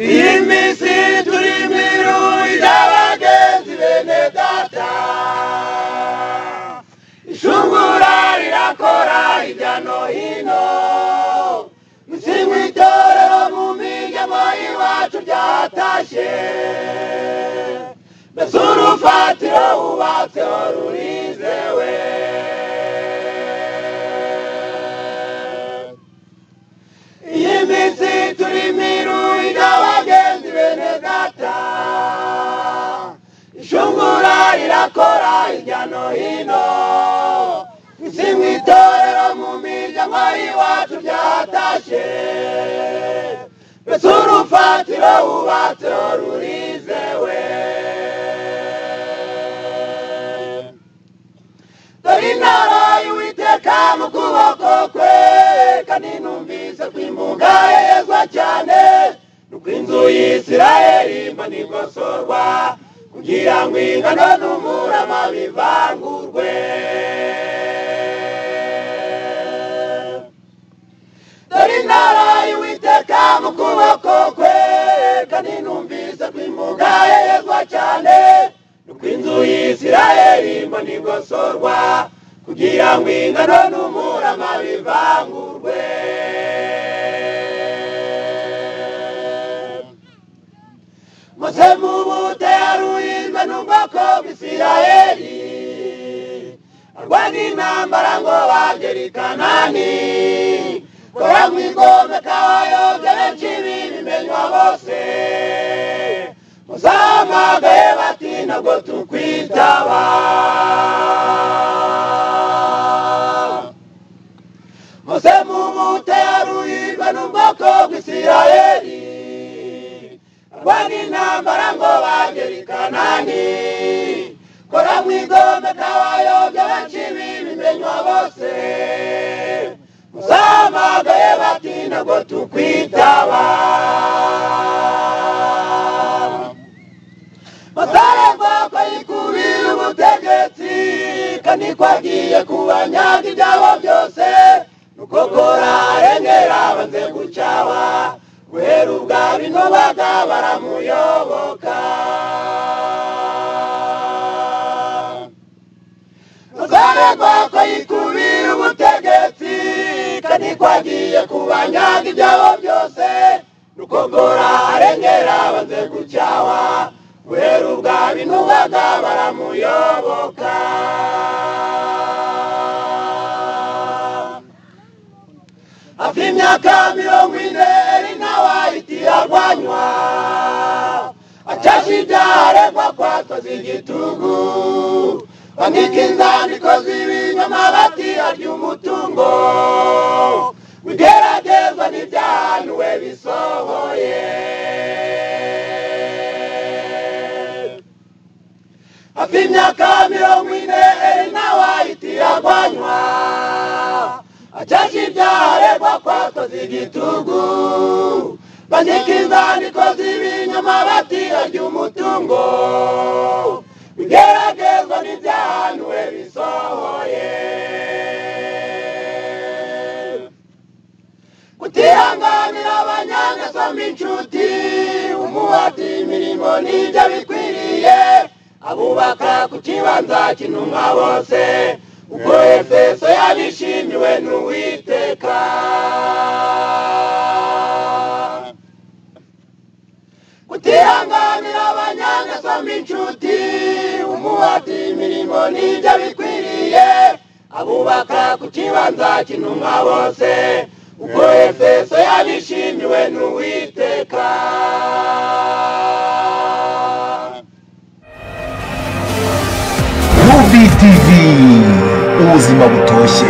iyi minsi turimo irungu ry'abagenzi bene data ishungura rirakora hirya no hino musinga itorero mu miryango y'iwacu ryatashye mbese urufatiro wubatseho rurizewe iyi minsi turimo irungu abagenzi bene data ishungura rirakora hirya no hino isimwa itorero mu miryango y'iwacu ryatashye mbese urufatiro wubatseho rurizewe dore intara y'uwiteka mu kuboko kwe kandi numvise kwimuga yezwa cyane nuko inzu y'isirayeli mbona ikosorwa kugira ngo ingano n'umurama bivangurwe dore intara y'uwiteka mu kuboko kwe kandi numvise kwimuga yezwa cyane nuko inzu y'isirayeli mbona igosorwa kugira ngo ingano n'umurama bivangurwe mose mu bute yaruhizwe n'ubwoko bw'isirayeli arwana intambara ngo bagere i kanani kora mu igomeka bayobya benshi bibimenywa bose muzampamagaye bati ntabwo tukwitaba mose mu bute yaruhirwa n'ubwoko bw'isirayeli arwana intambara ngo bagere i kanani kora mu igomeka bayobya benshi bibimenywa bose muzampamagaye bati ntabwo tukwitaba mataragwa kwayikubira ubutegetsi kandi kwagiye kubanyaga ibyabo byose nuko kora arengera banze gucawa guhera ubwa bino baga baramuyoboka mataragwa kwayikubira ubutegetsi kandi kwagiye kubanyaga ibyabo byose nuko kora arengera banze gucawa guhera ubwa bino baga baramuyoboka hafi imyaka mirongo ine eri nawe ahiti arwanywa acasha ibyaha aregwa kwatoza igitugu bandika inzandiko z'ibinyoma bati arya umutungo ugeragezwa n'ibyahanuwe bisohoye hafi imyaka mirongo ine eri nawe ahita iragwanywa acasha ibyaha aregwa kwatoza igitugu bandika inzandiko z'ibinyoma bati arya umutungo bigeragezwa n'ibyahanuwe bisohoye kutihanganira abanyangeso mbinshuti umuhati imirimo n'ibyo bikwiriye abubaka ku kibanza cy'intumwa bose ubwo efeso yabishimiwe n'uwiteka kutihanganira abanyangeso mbinshuti umuhati imirimo n'ibyo bikwiriye abubaka ku kibanza cy'intumwa bose ubwo efeso yabishimiwe n'uwiteka Groovy TV ubuzima butoshye